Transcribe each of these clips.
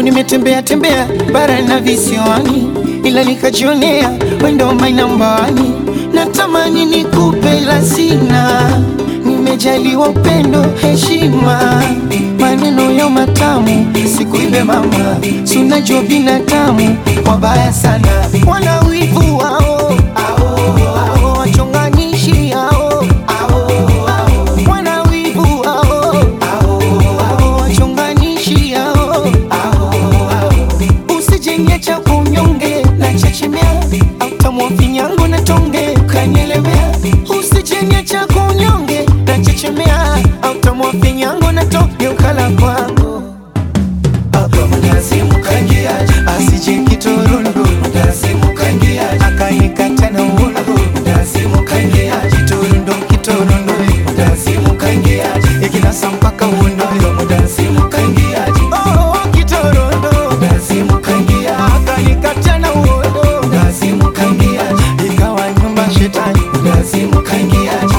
Oh, nimetembea tembea bara na visiwani, ila nikajionea wendo my number one. Natamani nikupe la sina, nimejaliwa upendo, heshima, maneno ya matamu, sikuibe mama, sunajua binadamu wabaya sana, wana wivu wao ao, wachonganishi hao wana wivu hao ao, wachonganishi hao usijenge cha kunyonge na chechemea autamwa finyango na tonge kanyelemea usijenge cha kunyonge na chechemea autamwa finyango na tonge ukala kwangu mkazimukangiaje asije kiturundu mkazimukangiaje akanikata na uundu mkazimukangiaje kiturundu kiturundu mkazimukangiaje ikinasa mpaka uundu mkazimukangiaje oh kiturundu mkazimukangiaje akanikata na uundu mkazimukangiaje ikawa nyumba shetani mkazimukangiaje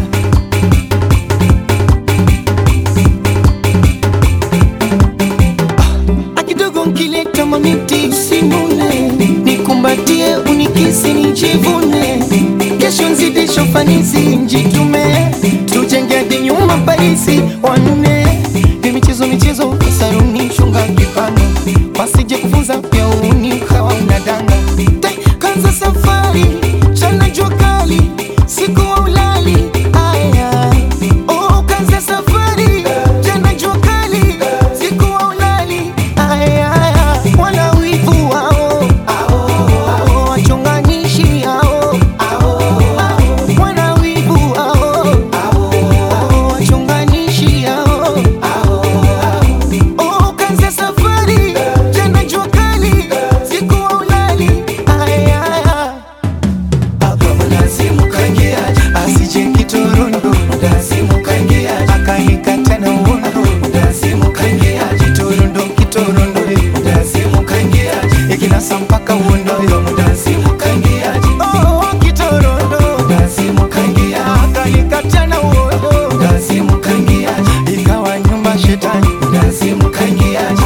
akidogo nkileta mamiti simule nikumbatie unikisi nijivune kesho nzidisho fanisi njitume tujenge hadi nyuma parisi wanne ni michezo michezo saruni shunga kipano wasije kufunza pia uni ukawa unadanga Tai, kanza safari chana jua kali siku wa ulali aya oh, kanza safari chana jua kali siku wa ulali aya wana wivu wao ao, wachonganishi hao wana wivu wao ao, wachonganishi hao Oh, kanza safari tena jua kali siku wa ulali aya mnazimukangiaje asije kiturundu mnazimukangiaje akanikata na uundu mnazimukangiaje kiturundu kiturundu mnazimukangiaje ikinasa mpaka uundu mnazimukangiaje oh kiturundu mnazimukangiaje akanikata na uundu mnazimukangiaje ikawa nyumba shetani mnazimukangiaje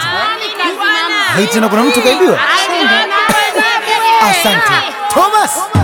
Hei, tena kuna mtu kaibiwa? Asante Thomas.